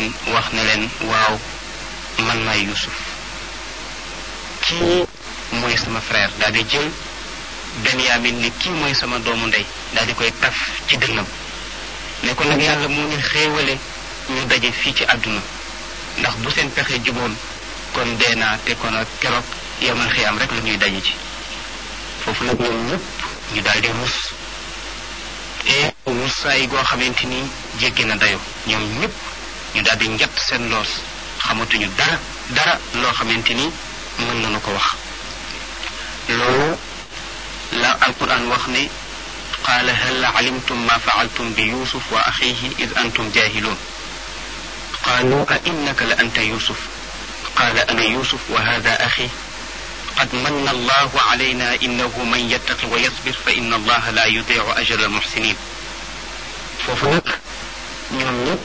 leen wax ne leen waaw man maay Yuusuf kii mooy sama frère daal di jël Benyamin ni kii mooy sama doomu ndey daal di koy taf ci dënnam ne ko nag yàlla moo ñu xéewale ñu daje fii ci àdduna ndax bu seen pexe juboon kon dee naa te kon ak keroog yamal xiyaam rek la ñuy daje ci foofu nag ñoom ñëpp ñu daal di ruus et ruusaay goo xamante ni jéggi na dayo ñoom ñëpp ñu daal di njatt seen loos xamatuñu dara dara loo xamante ni mën nañu ko wax loolu la alquran wax ne qaala hal alimtum ma faaltum bi yusuf wa axihi id antum jahilun qaalu a innaka la anta yusuf qaala ana yusuf wa hada axi qad manna allahu alayna innahu man yattaqi wa yasbir fa inna allaha la yudiu ajra almuxsinin foofu nag ñoom ñëpp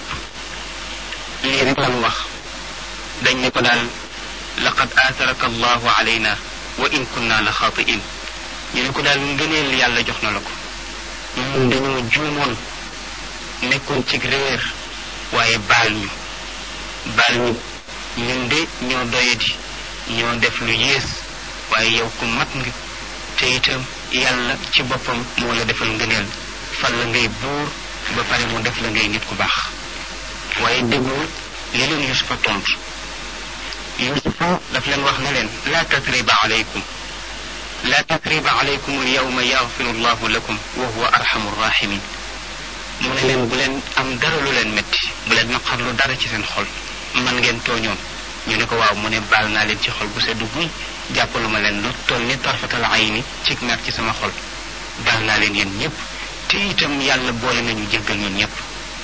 lii rek lañu wax dañ ne ko daal laqad aataraka allahu alayna wa in kunna la xaatiin ñu ne ko daal ngëneel yàlla jox na la ko ñun dañoo juumoon nekkoon ci réer waaye baal ñu baal ñu ñun de ñoo doyadi ñoo def lu yées waaye yow ku mat nga te itam yàlla ci boppam moo la defal ngëneel fal la ngay buur ba pare mu def la ngay nit ku baax waaye déglu li leen yusufa tontu yusufa daf leen wax ne leen laa tatriba alaykum laa tatriba alaykum alyawma yaxfiru llahu lakum wa huwa arhamu rahimin mu ne leen bu leen am dara lu leen métti bu leen naqarlu dara ci seen xol man ngeen tooñoon ñu ne ko waaw mu ne baal naa leen ci xol bu seddu guy jàppalu ma leen lu toll ni tarfatal ayni ci mer ci sama xol baal naa leen yéen ñëpp te itam yàlla boole nañu jéggal ñun ñëpp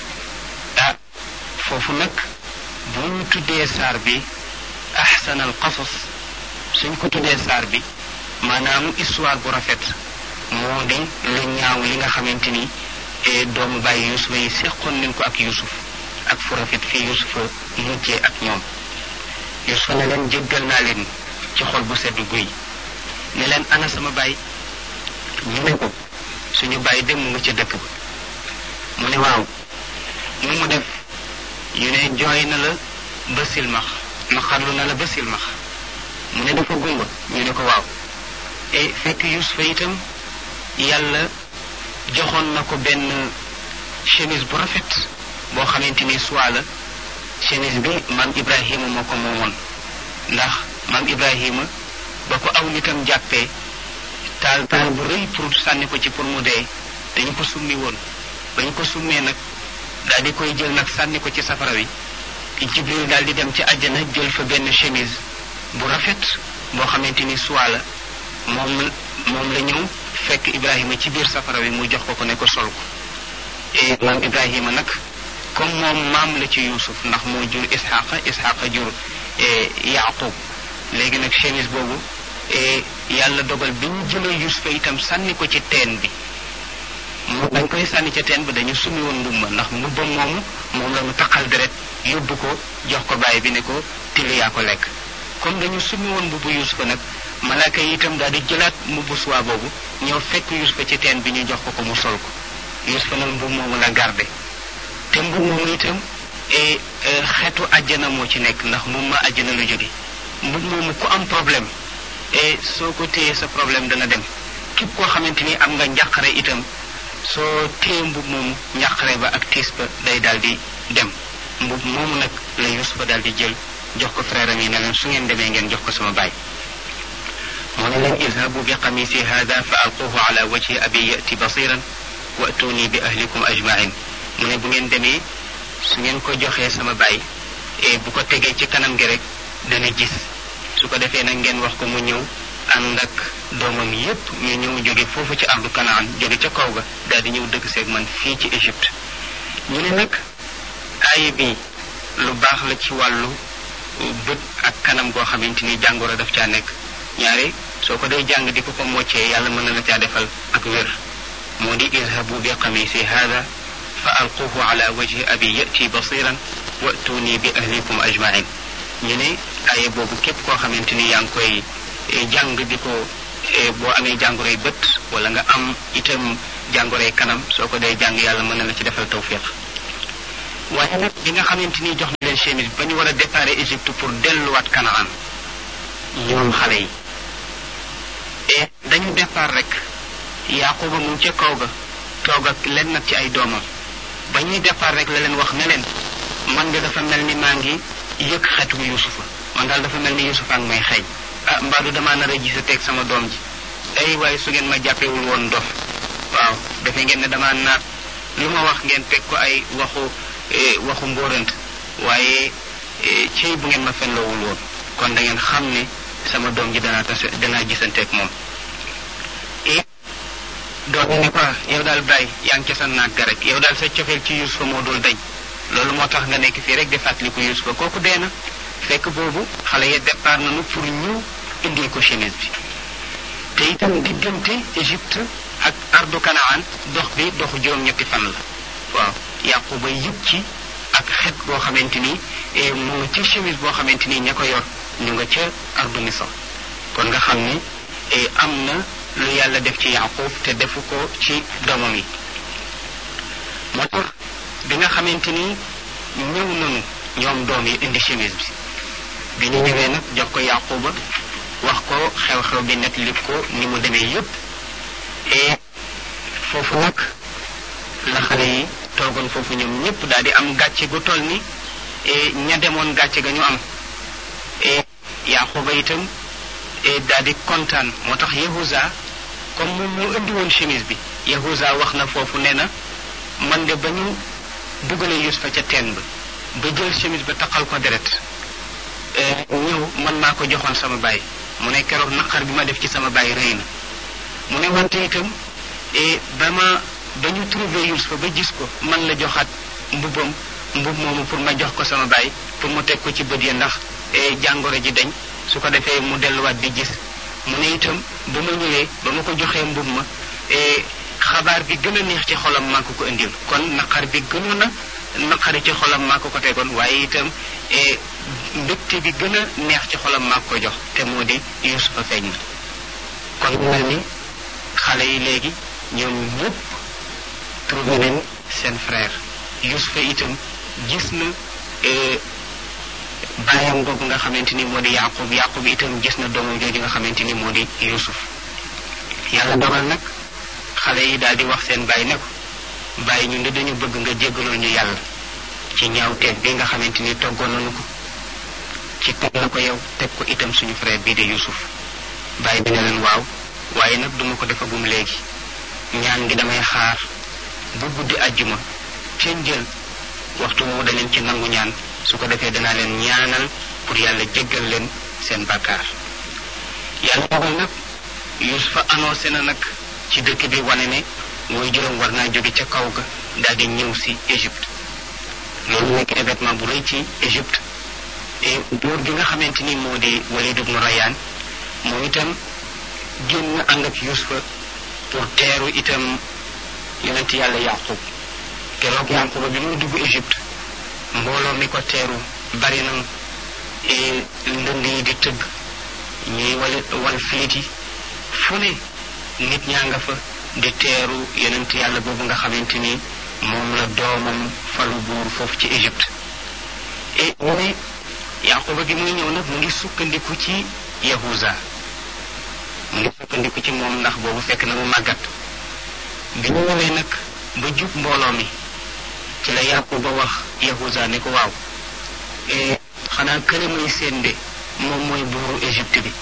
ah foofu nag bu ñu tuddee saar bi ahsan al qasas suñ ko tuddee saar bi maanaam histoire bu rafet moo di lu ñaaw li nga xamante ni doomu bàyyi yusufa yi seqoon nañ ko ak yusuf ak fu rafet fii yusufa mujjee ak ñoom yusufa ne leen jéggal naa leen ci xol bu sedd guy ne leen ana sama baay ñu ne ko suñu baay dem mu nga ca dëkk ba mu ne waaw mu mu def ñu ne jooy na la ba silmax naqarlu na la ba silmax mu ne dafa gumba ñu ne ko waaw e fekk yusufa itam yàlla joxoon na ko benn chemise bu rafet boo xamante ni soit la chemise bi maam ibrahima moo ko moomoon ndax maam ibrahima ba ko aw nitam jàppee taal taal bu rëy pour sànni ko ci pour mu dee dañu ko summi woon bañ ko summee nag daal di koy jël nag sànni ko ci safara wi jibril daal di dem ci àjjana jël fa benn chemise bu rafet boo xamante ni soit la moom moom la ñëw fekk ibrahima ci biir safara wi mu jox ko ko ne ko sol ko et maam ibrahima nag comme moom maam la ci yusuf ndax moo jur isxaqa isxaqa jur yaqub léegi nag chemise boobu yàlla dogal bi ñu jëlee yusufa itam sànni ko ci teen bi mu dañ koy sànni ca teen bi dañu summi woon mbubba ndax mbubba moomu moom la ñu taqal deret yóbbu ko jox ko bàyyi bi ne ko till yaa ko lekk comme dañu summi woon mbubbu yusufa nag malaaka yi itam daal di jëlaat mbubbu suwaa boobu ñëw fekk yusufa ci teen bi ñu jox ko ko mu sol ko yusufa nag mbub moomu la garde te mbub moomu itam xeetu àjjana moo ci nekk ndax mbub ma àjjana lu jóge mbub moomu ku am problème et soo ko téyee sa problème dana dem képp koo xamante ni am nga njàqare itam soo téye mbub moomu njàqare ba ak tiis ba day daal di dem mbub moomu nag la yusufa daal di jël jox ko frère am yi ne leen su ngeen demee ngeen jox ko sama baay moo ne leen idhabu bi qamisi hada fa alquhu ala wajhi abi yati basiran wa atuni bi ahlikum ajmain mu ne bu ngeen demee su ngeen ko joxee sama baay et bu ko tegee ci kanam gi rek dana gis su ko defee nag ngeen wax ko mu ñëw ànd ak doomam yépp ñu ñëw jóge foofu ci ardu kanaan jóge ca kaw ga daal di ñëw dëkk seeg man fii ci Égypte ñu ne nag aaya bi lu baax la ci wàllu bët ak kanam goo xamante ni jàngoro daf caa nekk ñaare soo ko day jàng di ko ko moccee yàlla mën na la caa defal ak wér moo di idhabu bi qamisi hada fa alquhu ala wajhi abi yati basiran wa'tuni bi ahlikum ajmain ñu ne aye boobu képp koo xamante ni yaa ngi koy jàng di ko boo amee jàngoroy bët wala nga am itam jàngoroy kanam soo ko dee jàng yàlla mën na la ci defal tawfiq waaye nag bi nga xamante ni jox na leen chemise ba ñu war a départ Égypte pour delluwaat Canaan ñoom xale yi et dañu départ rek Yaquba mu ca kaw ga toog ak leen nag ci ay doomam ba ñuy départ rek la leen wax ne leen man nga dafa mel ni maa ngi yëg xetu Yusufa man daal dafa mel ni Yusufa ak may xeeñ ah mbaadu damaa nar a gise teg sama doom ji ay waaye su ngeen ma jàppewul woon dof waaw defe ngeen ne damaa naat lu ma wax ngeen teg ko ay waxu waxu mbóorant waaye cey bu ngeen ma fenloowul woon kon da ngeen xam ne sama doom ji danaa tase danaa gisanteeg moom doom yi ne ko yow daal bàyyi yaa ngi ca sa naag ga rek yow daal sa cofeel ci Yusufa moo dul dañ loolu moo tax nga nekk fii rek di fàttaliku Yusufa kooku dee na fekk boobu xale ya départ nañu pour ñu indil ko chemise bi te itam diggante Égypte ak ardu Kanaan dox bi doxu juróom-ñetti fan la waaw Yaquba yëg ci ak xet boo xamante ni mu nga ci chemise boo xamante ni ña ko yor ñu nga ca ardu Misra kon nga xam ni am na lu yàlla def ci Yaqub te defu ko ci doomam yi moo tax bi nga xamante ni ñëw nañu ñoom doom yi indi chemise bi bi ñu ñëwee nag jox ko Yaquba wax ko xew-xew bi nag li ko ni mu demee yépp et foofu nag la xale yi toogoon foofu ñoom ñëpp daal di am gàcce gu toll ni ña demoon gàcce ga ñu am et Yaquba itam daal di kontaan moo tax Yahuza comme moom moo indi woon chemise bi Yahuza wax na foofu nee na man de ba ñu dugalee Yusufa ca teen ba ba jël chemise ba taqal ko deret ñëw man maa ko joxoon sama baay mu ne keroog naqar bi ma def ci sama baay rëy na mu ne wante itam ba ma ba ñu trouvé Yusufa ba gis ko man la joxaat mbubbam mbub moomu pour ma jox ko sama baay pour mu teg ko ci bët ya ndax jàngoro ji dañ su ko defee mu delluwaat di gis mu ne itam ba ma ñëwee ba ma ko joxee mbub ma xabaar bi gën a neex ci xolam maa ko ko indil kon naqar bi gënoon a naqari ci xolam maa ko ko tegoon waaye itam mbégte bi gën a neex ci xolam maa ko jox te moo di Yusufa feeñ na kon mel ni xale yi léegi ñoom ñëpp trouvé nañ seen frère Yusufa itam gis na bàyyam googu nga xamante ni moo di Yaqub Yaqub itam gis na doomam jooju nga xamante ni moo di Yusuf yàlla dogal nag xale yi daal di wax seen bàyyi ne ko bàyyi ñun de dañu bëgg nga jéggalul ñu yàlla ci ñaawteeg bi nga xamante ni toggoon nañu ko ci teg la ko yow teg ko itam suñu frère bii de Yusuf bàyyi bi ne leen waaw waaye nag duma ko defagum léegi ñaan ngi damay xaar bu guddi àjjuma ca njël waxtu woowu daleen ci nangu ñaan su ko defee danaa leen ñaanal pour yàlla jéggal leen seen bàkkaar yàlla dogal nag Yusufa annoncé na nag ci dëkk bi wane ne mooy juróom war naa jóge ca kaw ga daal di ñëw si Égypte loolu nekk événement bu rëy ci Égypte et góor gi nga xamante ni moo di Walid ibn Rayyan moom itam génn ànd ak Yusufa pour teeru itam yonent yàlla Yaqub keroog Yaquba bi muy dugg Égypte mbooloo mi ko teeru bari na ndënd yi di tëgg ñuy wal wal filit yi fu ne nit ñaa nga fa di teeru yonent yàlla boobu nga xamante ni moom la doomam falu buur foofu ci Égypte et mu ne Yaquba gi muy ñëw nag mu ngi sukkandiku ci Yahuza mu ngi sukkandiku ci moom ndax boobu fekk na mu màggat bi ñu ñëwee nag ba jub mbooloo mi ci la Yaquba wax Yahuza ne ko waaw xanaa kële muy seen de moom mooy buuru Égypte bi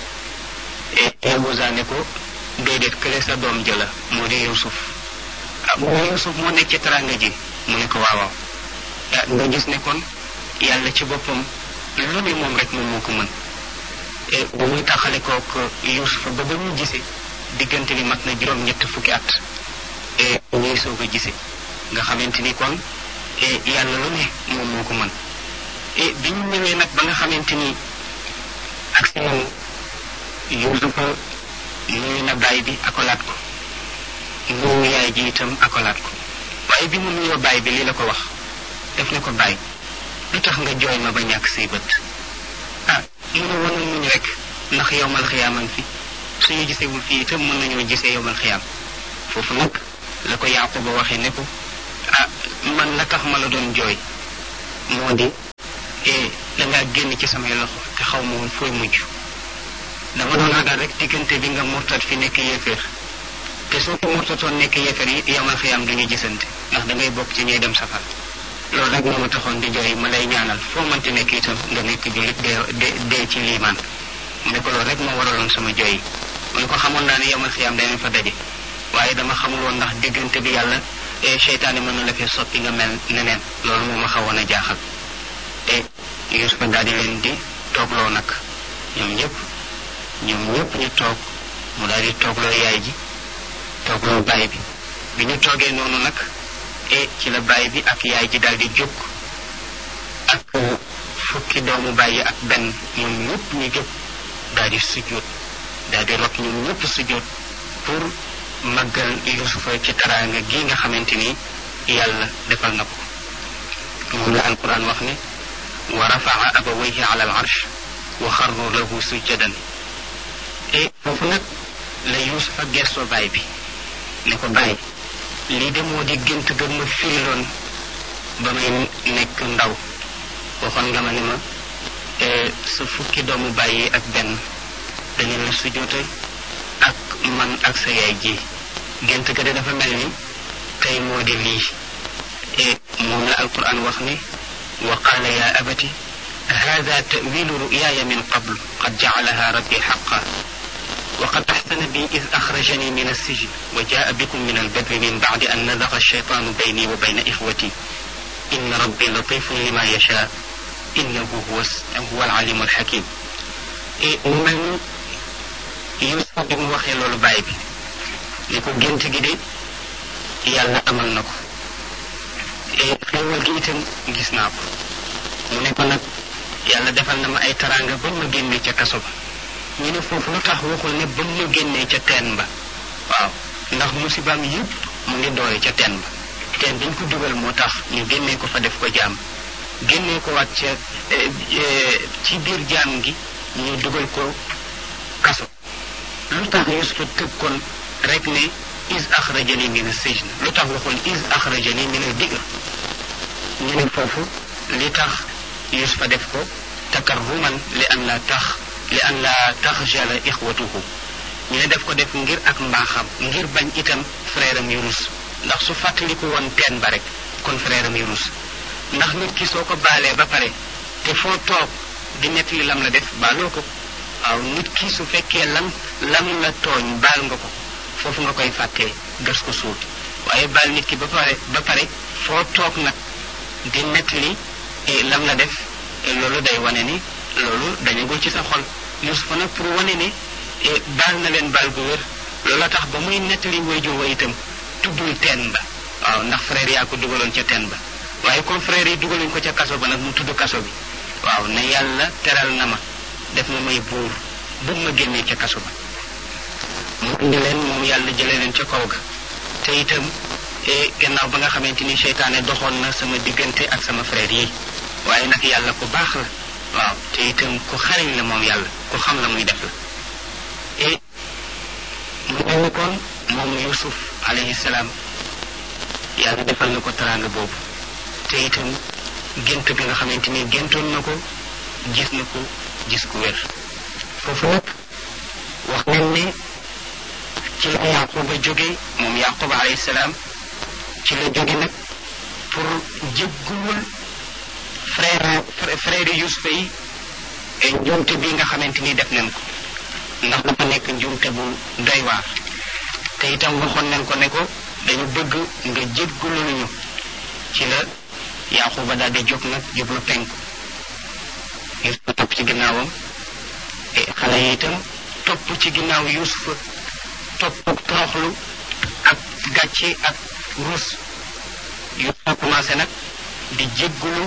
Yahuza ne ko déedéet kële sa doom jëla moo di Yusuf ah mu ne Yusuf moo nekk ci teranga ji mu ne ko waaw waaw nga gis ne kon yàlla ci boppam lu ne moom rek moom moo ko mën bu muy taxale kook Yusuf ba ba ñu gisee diggante bi mat na juróom ñett fukki at et ñuy soog a gisee nga xamante ni kon yàlla lu ne moom moo ko mën et bi ñu ñëwee nag ba nga xamante ni ak si nañu Yusufa nuyu na baay bi akolaat ko nuyu yaay ji itam akolaat ko waaye bi mu nuyoo baay bi lii la ko wax def ne ko baay lu tax nga jooy ma ba ñàkk say bët ah mu ne woon muñ rek ndax yowmal xiyaaman fi suñu gisewul fii itam mën nañoo gisee yowmal xiyaam foofu nag la ko Yaquba waxee ne ko ah man la tax ma la doon jooy moo di e da ngaa génn ci samay loxo te xaw ma woon fooy mujj dama doon ragal rek diggante bi nga murtat fi nekk yéeféer te soo ko murtatoon nekk yéeféer yi yamal xiyaam du ñu gisante ndax da ngay bokk ci ñuy dem safar loolu rek moo ma taxoon di jooy ma lay ñaanal foo mënti nekk itam nga nekk jullit dee dee ci liimaan mu ne ko loolu rek moo waraloon sama jooy yi mu ne ko xamoon naa ne yamal xiyaam danañ fa daje waaye dama xamul woon ndax diggante bi yàlla seytaane mën na la fee soppi nga mel neneen loolu moo ma xawoon a jaaxal te Yuusufa daal di leen di toogloo nag ñoom ñëpp ñoom ñëpp ñu toog mu daal di toogloo yaay ji toogloo baay bi bi ñu toogee noonu nag e ci la baay bi ak yaay ji daal di jóg ak fukki doomu baay yi ak benn ñoom ñëpp ñu jóg daal di sujjóot daal di rot ñoom ñëpp sujjóot pour màggal yusufa ci taraanga gi nga xamante ni yàlla defal na ko moom la alquran wax ne wa rafaa abawayhi ala al arsh wa xarru lahu sujjadan e foofu nag la yusufa gestoo baay bi ne ko baay lii de moo di gént ga ma firiloon ba may nekk ndaw waxoon nga ma ne ma sa fukki doomu bàyyi ak benn dañu la sujjoote ak man ak sa yaay ji gént ga de dafa mel ni tey moo di lii e moom la alquran wax ne wa qaala ya abati hada tawilu ruyaaya min qabl qad jacalaha rabbi xaqa وقد أحسن بي إذ أخرجني من السجن وجاء بكم من البدو من بعد أن نزغ الشيطان بيني وبين إخوتي إن ربي لطيف لما يشاء إنه هو هو العليم الحكيم من يوسف بن وخي لولو باي بي نيكو جنت جي دي يالا امال نكو e xewal gi itam gis naa ko mu ne ko nag yàlla defal na ma ay taranga ba ma génne ca kaso ba ñu ne foofu lu tax waxul ne ba mu génnee ca teen ba waaw ndax musibaam yëpp mu ngi doore ca teen ba teen dañ ko dugal moo tax ñu génnee ko fa def ko jaam génnee ko waat ca ci biir jaam gi ñu dugal ko kaso lu tax yusufa tëg kon rek ne is axrajani min as-sijn lu tax waxul is axrajani min al-bi'r ñu ne foofu li tax yusufa def ko takarruman li an la tax li an la taxjala ixwatuhu ñu ne def ko def ngir ak mbaaxam ngir bañ itam frère am yu rus ndax su fàttaliku woon teen ba rek kon frère am yu rus ndax nit ki soo ko baalee ba pare te foo toog di nettali lam la def baaloo ko waaw nit ki su fekkee lam lam la tooñ baal nga ko foofu nga koy fàttee gas ko suul waaye baal nit ki ba pare ba pare foo toog nag di nettali lam la def loolu day wane ni loolu dañagul ci sa xol Yusufa nag pour wane ne baal na leen baal gu wér loola tax ba muy nettali wayjur wa itam tuddul teen ba waaw ndax frère yaa ko dugaloon ca teen ba waaye comme frère yi dugaluñ ko ca kaso ba nag mu tudd kaso bi waaw ne yàlla teral na ma def ma may buur bu ma génnee ca kaso ba mu indi leen moom yàlla jëlee leen ca kaw ga te itam gannaaw ba nga xamante ni seytaane doxoon na sama diggante ak sama frère yi waaye nag yàlla ku baax la waaw te itam ku xariñ la moom yàlla ku xam la muy def la et mu mel ni kon moom yusuf alayhi salaam yàlla defal na ko teraanga boobu te itam gént bi nga xamante ni géntoon na ko gis na ko gis ku wér foofu nag wax nañ ne ci la yaquba jóge moom yaquba alayhi salaam ci la jóge nag pour jéggul frère frère yusufa yi njuumte bi nga xamante ni def nañ ko ndax dafa nekk njuumte bu doy waar te itam waxoon nañ ko ne ko dañu bëgg nga jéggulul ñu ci la yaquba daal di jóg nag jublu penku yusufa topp ci ginnaawam xale yi itam topp ci ginnaaw yusufa topp ak toroxlu ak gàcce ak rus yusufa commencé nag di jéggulu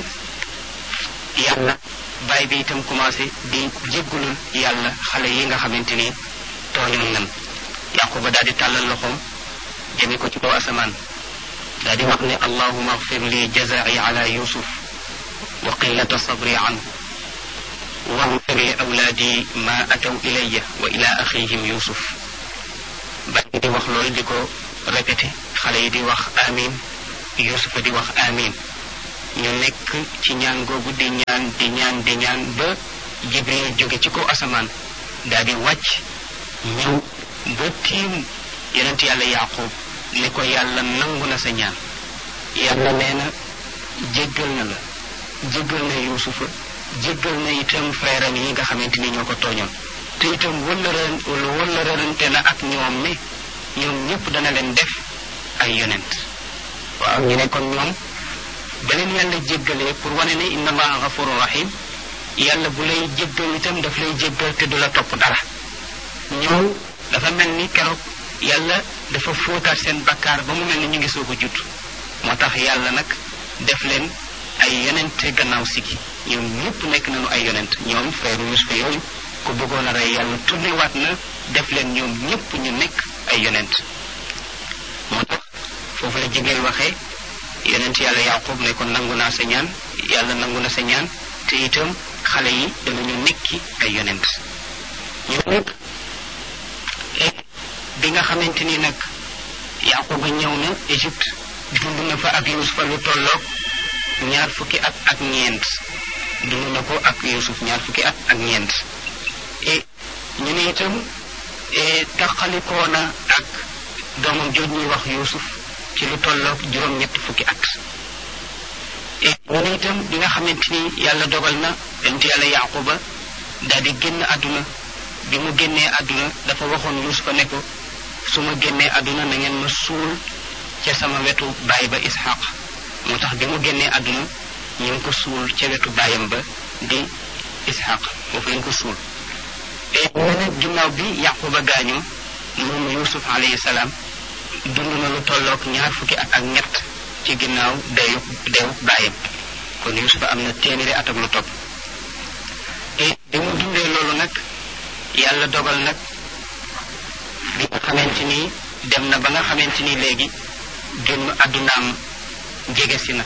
yàlla baay bi itam commencé di jéggulul yàlla xale yi nga xamante ni tooñoon nan yaquba daal di tàllal loxoom jëme ko ci kaw asamaan daal di wax ne allahuma agfir li jazai ala yusuf wa qillata sabri anhu واغفر لأولادي ما أتوا إلي وإلى أخيهم يوسف baay di wax loolu di ko répété xale yi di wax amin yusufa di wax amin ñu nekk ci ñaan googu di ñaan di ñaan di ñaan ba jibril jóge ci kaw asamaan daal di wàcc ñëw ba tiim yonent yàlla yaqub ne ko yàlla nangu na sa ñaan yàlla nee na jéggal na la jéggal na yuusufa jéggal na itam frère am yi nga xamante ni ñoo ko tooñoon te itam wëllëran wëllërante na ak ñoom ne ñoom ñëpp dana leen def ay yonent waaw ñu ne kon ñoom ba leen yàlla jéggalee pour wane ne inna allaha gafuru rahim yàlla bu lay jéggal itam daf lay jéggal te du la topp dara ñoom dafa mel ni keroog yàlla dafa fóotaat seen bakkaar ba mu mel ni ñu ngi soog a judd moo tax yàlla nag def leen ay yonente gannaaw sigi ñoom ñëpp nekk nañu ay yonent ñoom frère Yusufa yooyu ku bëggoon a rey yàlla tourné waat na def leen ñoom ñëpp ñu nekk ay yonent moo tax foofu la jigéen waxee yonent yàlla yaqub ne ko nangu naa sa ñaan yàlla nangu na sa ñaan te itam xale yi danañu nekki ay yonent ñu nekk bi nga xamante ni nag yaquba ñëw na Égypte dund na fa ak Yusufa lu tolloog ñaar fukki at ak ñeent dund na ko ak Yusuf ñaar fukki at ak ñeent et ñu ne itam taqalikoo na ak doomam jooj ñuy wax Yusuf ci lu tolloog juróom-ñetti fukki at et ñu ne itam bi nga xamante ni yàlla dogal na yonent yàlla yaquba daal di génn àdduna bi mu génnee àdduna dafa waxoon Yusufa ne ko su ma génnee àdduna na ngeen ma suul ca sama wetu baay ba Ishaq moo tax bi mu génnee àdduna ñu ngi ko suul ca wetu baayam ba di Ishaq foofu lañ ko suul et ñu ne ginnaaw bi Yaquba gaañoo moom Yusuf alayhi salaam dund na lu tolloog ñaar fukki at ak ñett ci ginnaaw deyu deyu baayam kon Yusufa am na téeméeri at ak lu topp et bi mu dundee loolu nag yàlla dogal nag bi nga xamante ni dem na ba nga xamante ni léegi génn àddunaam jege si na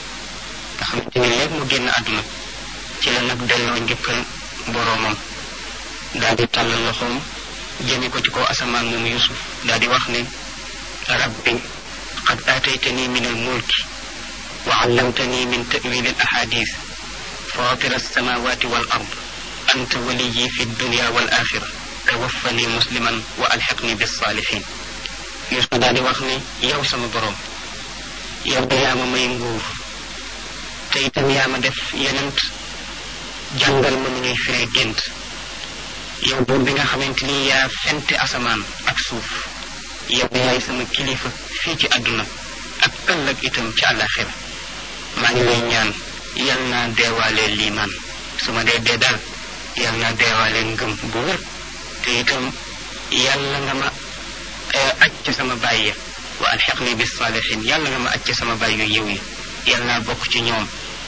nga xamante ni léegi mu génn àdduna ci la nag delloo njëkkal boroomam daal di tàllal loxoom jëme ko ci kaw asamaan moom yusuf daal di wax ne rabbi qad aataytani min al mulki wa allamtani min ta'wil al ahadith fatir alsamawati wal ard anta waliyi fi dunya wal axira tawaffani musliman wa alxiqni bissaalihin yusuf daal di wax ne yow sama boroom yow da yaa ma may nguur te itam yaa ma def yenent jàngal ma nu ñuy firee gént yow buur bi nga xamante ni yaa fente asamaan ak suuf yow da yaay sama kilifa fii ci àdduna ak ëllëg itam ci àllaxira maa ngi lay ñaan yal naa deewaale liimaan su ma dee dee daal yal naa deewaale ngëm bu wér te itam yàlla nga ma aj ci sama baay ya wa alxiqni bis saalihin yàlla nga ma aj ci sama baay yu yiw yi yàlla naa bokk ci ñoom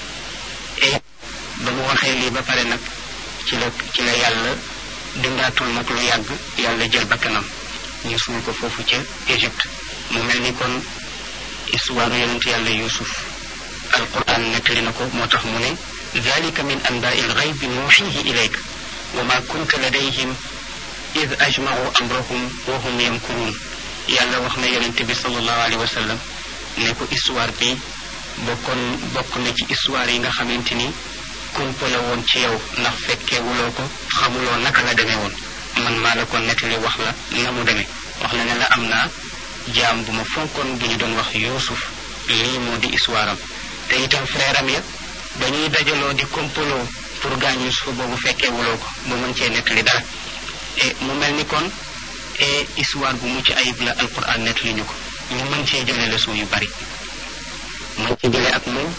et ba mu waxee lii ba pare nag ci la ci la yàlla dundaatul nag lu yàgg yàlla jël bakkanam ñu suul ko foofu ca Égypte mu mel ni kon histoire yonent yàlla Yuusuf alquran nettali na ko moo tax mu ne dalika min anbaai lgaybi nuuxihi ilayk wa ma kunta ladayhim id ajmau amrahum wa hum yamkuruun yàlla wax na yonent bi sallallahu alayhi wa sallam ne ko histoire bi bokkoon bokk na ci histoire yi nga xamante ni kumpale woon ci yow ndax fekkeewuloo ko xamuloo naka la demee woon man maa la ko nettali wax la na mu demee wax la ne la am naa jaam bu ma fonkoon bu ñu doon wax yuusuf lii moo di histoire am te itam frère am ya ba ñuy dajaloo di kompaloo pour gaañ yuusufa boobu fekkeewuloo ko ba mën cee nettali dara et mu mel ni kon et histoire bu mucc ayib la alquran nettali ñu ko ñu mën cee jële leçon yu bari mën ci jële ak moom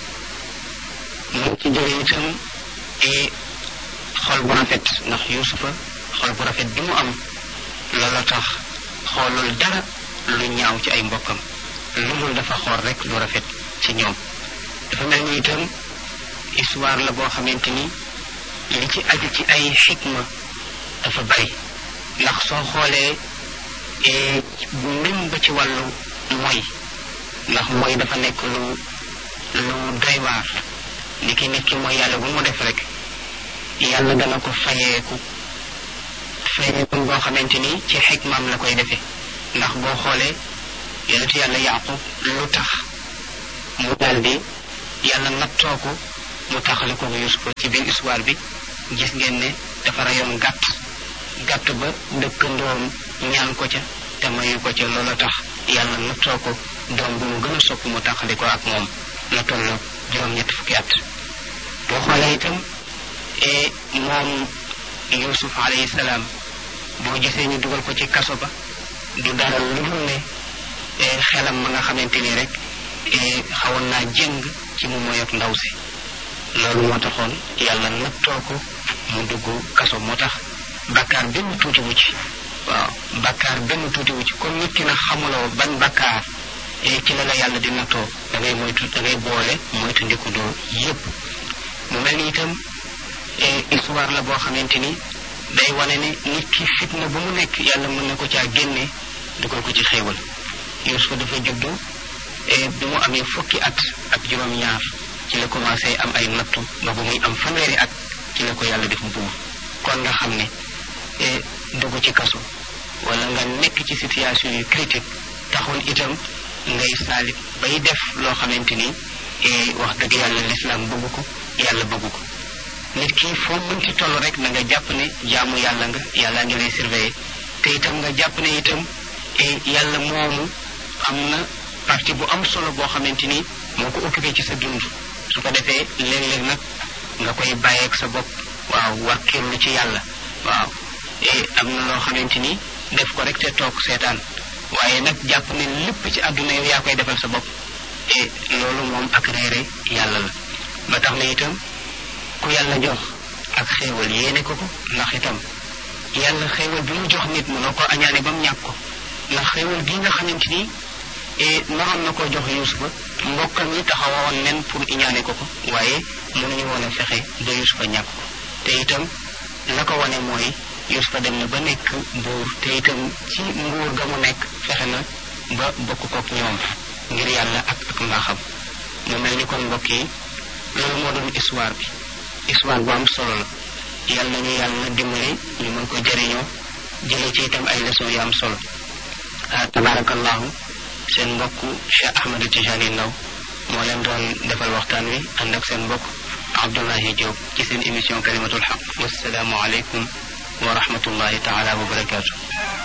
mën ci jële itam et xol bu rafet ndax yuusufa xol bu rafet bi mu am loola tax xoolul dara lu ñaaw ci ay mbokkam lu dul dafa xool rek lu rafet ci ñoom dafa mel ni itam histoire la boo xamante ni li ci aju ci ay xikma dafa bari ndax soo xoolee même ba ci wàllu mooy ndax mooy dafa nekk lu lu doy waar ni ki nit ki mooy yàlla bu mu def rek yàlla dana ko fayeeku fayeeku boo xamante ni ci xikmaam la koy defee ndax boo xoolee yonentu yàlla yaqub lu tax mu daldi yàlla nattoo ko mu taxale ko Yuusufa ci biir histoire bi gis ngeen ne dafa rayoon gàtt gàtt ba dëkkandoom ñaan ko ca te mayu ko ca loola tax yàlla nattoo ko doom bu mu gën a sopp mu taxali ko ak moom na toll juróom-ñett fukki at boo xoolee itam moom Yuusuf alayhi salaam boo gisee ñu dugal ko ci kaso ba du dara lu dul ne xelam ma nga xamante ni rek xawoon naa jëng ci mu moy ak ndaw si loolu moo taxoon yàlla nattoo ko mu dugg kaso moo tax bakkaar benn tuuti wu ci waaw bakkaar benn tuuti wu ci comme nit ki na xamuloo ban bakkaar ci la la yàlla di nattoo da ngay moytu da ngay boole moytu ndikudoo yépp mu mel ni itam histoire la boo xamante ni day wane ne nit ki fitna bu mu nekk yàlla mën na ko caa génne dugal ko ci xéewal Yuusufa dafa juddu bi mu amee fukki at ak juróom-ñaar ci la commencé am ay nattu ba bu muy am fanweeri at ci la ko yàlla def buur kon nga xam ne dugg ci kaso wala nga nekk ci situation yu critique taxul itam ngay saalit bay def loo xamante ni wax dëgg yàlla lislaam bëgg ko yàlla bëgg ko nit ki foo mënti toll rek na nga jàpp ne jaamu yàlla nga yàlla ngi lay surveiller te itam nga jàpp ne itam yàlla moomu am na partie bu am solo boo xamante ni moo ko occupé ci sa dund su ko defee léeg-léeg nag nga koy bàyyeeg sa bopp waaw wàkkirlu ci yàlla waaw am na loo xamante ni def ko rek te toog seetaan waaye nag jàpp ne lépp ci àdduna yow yaa koy defal sa bopp e loolu moom ak réere yàlla la ba tax na itam ku yàlla jox ak xéewal yéene ko ko ndax itam yàlla xéewal bi mu jox nit mënoo ko añaane ba mu ñàkk ko ndax xéewal gi nga xamante ni naroon na koo jox Yuusufa mbokkam yi taxawoon nen pour iñaane ko ko waaye mënuñu woon a fexe ba Yuusufa ñàkk ko te itam la ko wane mooy Yuusufa dem na ba nekk buur te itam ci nguur ga mu nekk fexe na ba bokk kook ñoom ngir yàlla ak ak mbaaxam mu mel ni kon mbokk yi loolu moo doon histoire bi histoire bu am solo la yàlla nañu yàlla dimbali ñu mën ko jëriñoo jëlee ci itam ay leçon yu am solo ah tabarakallahu seen mbokk Cheikh Ahmed Tijani Ndaw moo leen doon defal waxtaan wi ànd ak seen mbokk Abdullahi Diop ci seen émission kalimatul xaq wasalaamu aleykum wa rahmatullahi taala wa barakaatu